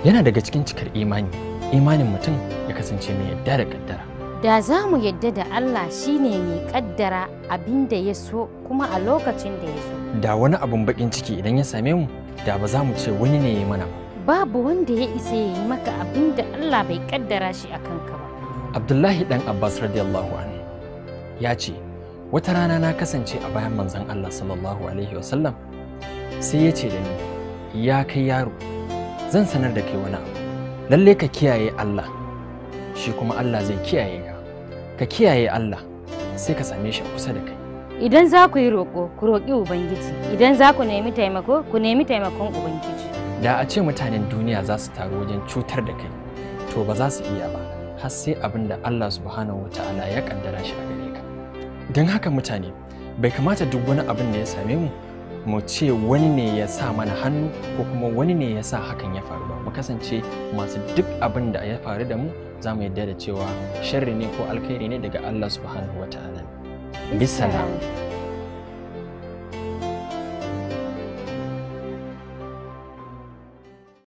yana daga cikin cikar imani imanin mutum ya kasance mai yadda da kaddara Da za mu yadda da Allah shine mai kaddara abin da ya so kuma a lokacin da ya so. da wani abun bakin ciki idan ya same mu da ba za mu ce wani ne ya yi mana ba Babu wanda ya isa ya yi maka abin da Allah bai kaddara shi a kanka ba. abdullahi dan abbas radiyallahu anhu ya ce wata rana na kasance a bayan manzon allah sallallahu alaihi wasallam sai ya ce da ni ya kai yaro zan sanar da kai wani abu lalle ka kiyaye allah shi kuma allah zai kiyaye ka ka kiyaye allah sai ka same shi a kusa da kai Idan za ku yi roƙo, ku roƙi Ubangiji. Idan za ku nemi taimako, ku nemi taimakon Ubangiji. da a ce mutanen duniya za su taru wajen cutar da kai to ba za su iya ba har sai abin da Allah subhanahu wa ta'ala ya kaddara shi a gare ka don haka mutane bai kamata duk wani abin da ya same mu mu ce wani ne ya sa mana hannu ko kuma wani ne ya sa hakan ya faru ba mu kasance masu duk abin da ya faru da mu za mu yarda da cewa sharri ne ko alkhairi ne daga Allah subhanahu wa ta'ala bisalam